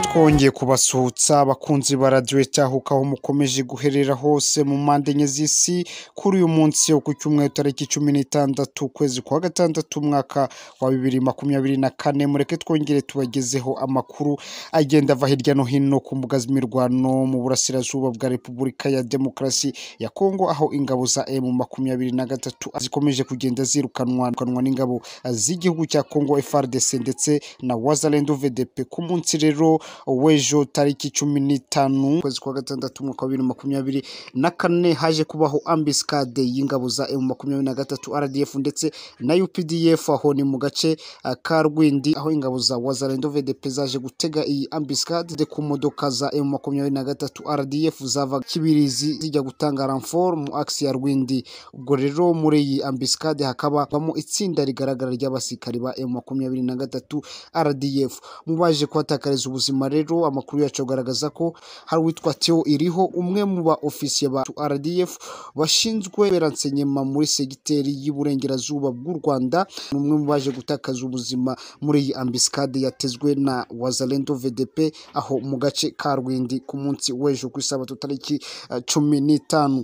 twongeye kubasuhutsa abakunzi ba radiyo cyahuka aho mukomeje guherera hose mu mpande enye z'isi kuri uyu munsi wo ku cyumweru tariki cumi n'itandatu ukwezi kwa gatandatu umwaka wa bibiri makumyabiri na kane mureke twongere tubagezeho amakuru agenda ava hirya no hino ku mbuga z'imirwano mu burasirazuba bwa repubulika ya demokarasi ya kongo aho ingabo za emu makumyabiri na gatatu zikomeje kugenda zirukanwa n'ingabo z'igihugu cya kongo frdc ndetse na wazalendo vdp ku munsi rero w'ejo tariki cumi n'itanu ukwezi kwa gatandatu umwaka wa bibiri na makumyabiri na kane haje kubaho ambisikade y'ingabo za emu makumyabiri na gatatu rdf ndetse na updf aho ni mu gace ah, ka rwindi aho ingabo za wazalendo vdp zaje gutega iyi ambisikade ku modoka za emu makumyabiri na gatatu rdf zava kibirizi zijya gutanga ramfor mu akisi ya rwindi ubwo rero muri iyi ambisikade hakaba habamo itsinda rigaragara ry'abasirikari ba emu makumyabiri na gatatu rdf mu baje kuhatakariza ubuzima rero amakuru yacu agaragaza ko hari uwitwa teo iriho umwe mu ba ofisiye ba rdf bashinzwe beransenyema muri segiteri y'uburengerazuba bw'u rwanda ni umwe mu baje gutakaza ubuzima muri iyi ambisikade yatezwe na wazalendo vdp aho mu gace ka rwindi ku munsi w'ejo ku isabato tariki eh, cumi n'itanu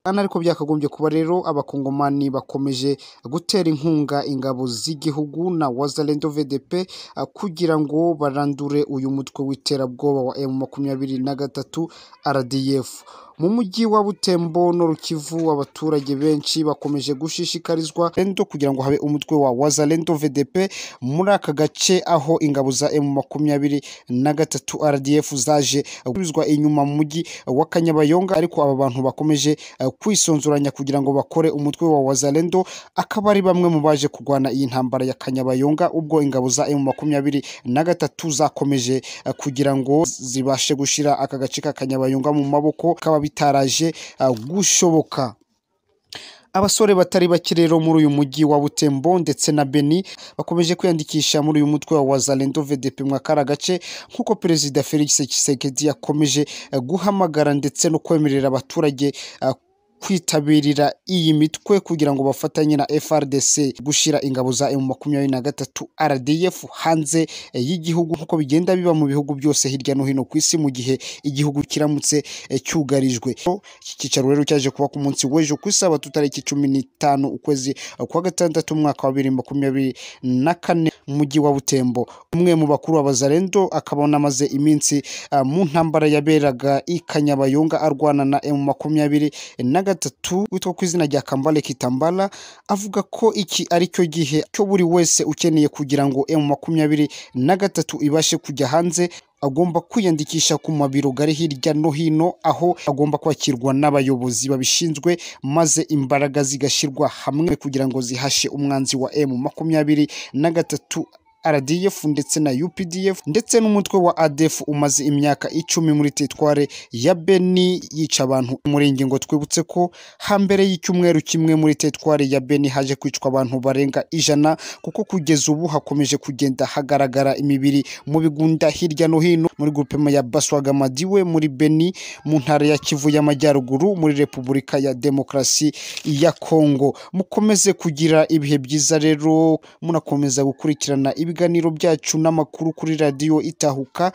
Ana ariko byakagombye kuba rero abakongomani bakomeje gutera inkunga ingabo z'igihugu na wazalendo vdp ah, kugira ngo barandure uyu mutwe w'iterabwoba wa emu makumyabiri na gatatu rdf mu mujyi wa butembo no rukivu abaturage benshi bakomeje gushishikarizwa rendo kugira ngo habe umutwe wa wazalendo vdp muri aka gace aho ingabo za emu makumyabiri na gatatu rdf zaje gusubizwa inyuma mu mujyi wa kanyabayonga ariko aba bantu bakomeje eh, kwisonzoranya kugira ngo bakore umutwe wa wazalendo akaba ari bamwe mu baje kurwana iyi ntambara ya kanyabayonga ubwo ingabo za emu makumyabiri na gatatu zakomeje eh, kugira ngo zibashe gushyira aka gace ka kanyabayonga mu maboko kaba bitaraje eh, gushoboka abasore batari bake rero muri uyu mujyi wa butembo ndetse na beni bakomeje kwiyandikisha muri uyu mutwe wa wazalendo vdp mwakara gace nk'uko perezida felix tshisekedi yakomeje eh, guhamagara ndetse no kwemerera abaturage eh, kwitabirira iyi mitwe kugira ngo bafatanye na FRDC gushyira ingabo za M makumyabiri na gatatu RDF hanze eh, y'igihugu nk'uko bigenda biba mu bihugu byose hirya no hino ku isi mu gihe igihugu kiramutse eh, cyugarijwe. So, Iki cyicaro rero cyaje kuba ku munsi w'ejo ku isabato tariki cumi n'itanu ukwezi eh, kwa gatandatu umwaka wa bibiri makumyabiri na kane mu mujyi wa Butembo. Umwe mu bakuru b'abazarendo akaba anamaze iminsi ah, mu ntambara yaberaga i Kanyabayonga arwana na M makumyabiri na gatatu witwa ku izina rya Kambale Kitambala avuga ko iki ari cyo gihe cyo buri wese ukeneye kugira ngo M makumyabiri na gatatu ibashe kujya hanze agomba kwiyandikisha ku mabiro gari hirya no hino aho agomba kwakirwa n'abayobozi babishinzwe maze imbaraga zigashyirwa hamwe kugira ngo zihashe umwanzi wa M makumyabiri na gatatu RDF ndetse na UPDF ndetse n'umutwe wa ADF umaze imyaka icumi muri teritware ya Beni yica abantu muri ngingo twibutse ko hambere y'icyumweru kimwe muri teritware ya Beni haje kwicwa abantu barenga ijana kuko kugeza ubu hakomeje kugenda hagaragara imibiri mu bigunda hirya no hino muri grupema ya Baswaga Madiwe muri Beni mu ntara ya Kivu y'Amajyaruguru muri Repubulika ya Demokarasi ya Kongo mukomeze kugira ibihe byiza rero munakomeza gukurikirana ibiganiro byacu n'amakuru kuri radiyo itahuka